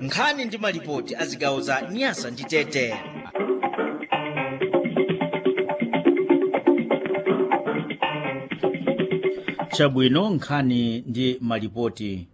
nkhani ndi malipoti a zigawo za nyasa ndi tete chabwino nkhani ndi malipoti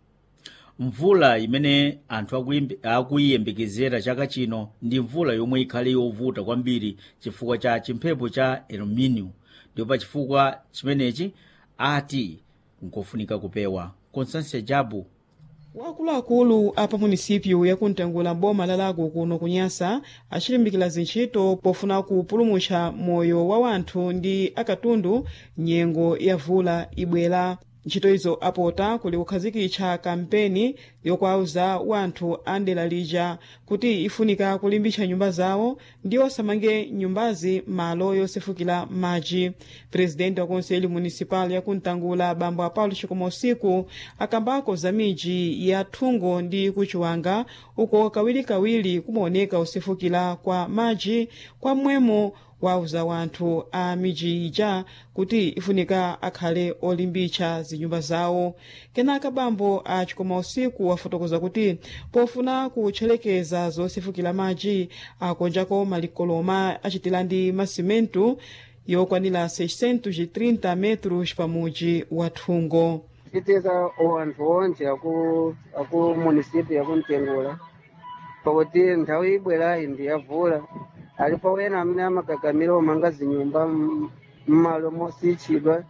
mvula imene anthu akuyimbe- akuyiyembekezera chaka chino ndi mvula yomwe ikhale yovuta kwambiri chifukwa cha chimphepo cha el nino ndipo pa chifukwa chimenechi ati nkofunika kupewa constância jabu wakuluakulu a pa munisipyu yakuntengula boma la lago kuno kunyasa achilimbikira zintchito pofuna kupulumutsa moyo wa wanthu ndi akatundu nyengo ya vula ibwera ntchito izo apota kuli kukhazikitsa kampeni yokwauza wanthu a ndera lija kuti ifunika kulimbitsa nyumba zawo ndi osamange nyumbazi malo yosefukira madzi presidenti wa konseli municipal yakuntangula bambo apaulo chikoma usiku akambako za midzi ya thungo ndi kuchiwanga uko kawirikawiri kumaoneka usefukira kwa madzi kwa mmwemo wauza wanthu a midzi ija kuti ifunika akhale olimbitsa zinyumba zawo kenaka bambo a chikoma usiku wafotokoza kuti pofuna kutchelekeza zosefukira madzi akonjako malikoloma achitira ndi masimentu yokwanira 630 metros pa mudzi wa thungo titeza wanthu onse aku aku munisipi yakuntengula pakuti nthawi ibwerayi ndi yavula alipo wena amene amakakamira umanga zinyumba m- mmalo mositchidwa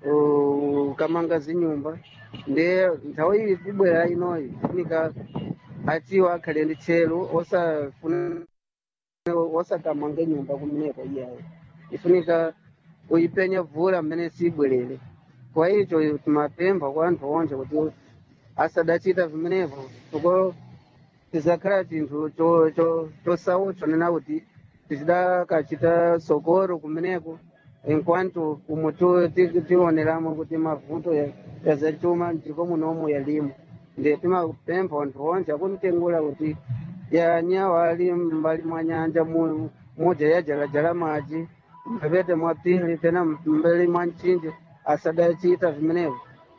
uh, ukamanga zinyumba ndi nthawi iyi ibwera inoyi funika atiwo akhale ndi tchelu osafuna osakamange nyumba kumeneko iyayo ifunika uyipenya vula mmene sibwerere kwa icho timapempha kwa anthu onse kuti asadachita vimenevo choko tizakhala chinthu cho- cho- chosautswa nena kuti tichidakachita sokoro kumeneko enquanto umo tu- ti- tioneramo kuti mavuto ya- ya zachuma ndiko munomu yalimo ndi timapempha anthu onse akumtengula kuti yanyawa ali mbali mwa nyanja mu- moja yajalajala madzi mphepete mwa pili tena mbali mwa mchinje asadachita vimenevo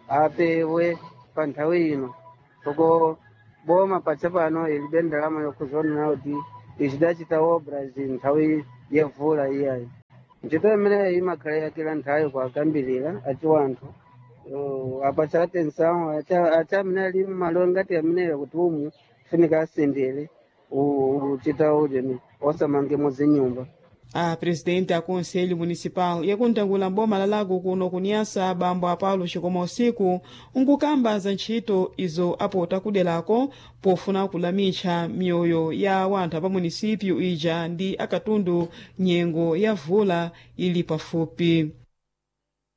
apewe pa nthawi ino soko boma pacha pano ilibe ndalama yokuzonena kuti ichidachita obra zi nthawi yevula iyayi ntchito imeneyi imakhala yakila nthawi kwakambirira aci wanthu Uh, apa chate nsamu acha acha amene ali mmalo ngati ameneyo kuti umu funika asendere u- uchita ujeni osamangemo zinyumba a presidente a conselho municipal yakuntangula boma la lago kuno kunyasa bambo apaulo chikoma usiku nkukamba za ntchito izo apota kuderako pofuna kulamitsa miyoyo ya wanthu apa munisipyu ija ndi akatundu nyengo ya vula ili pafupi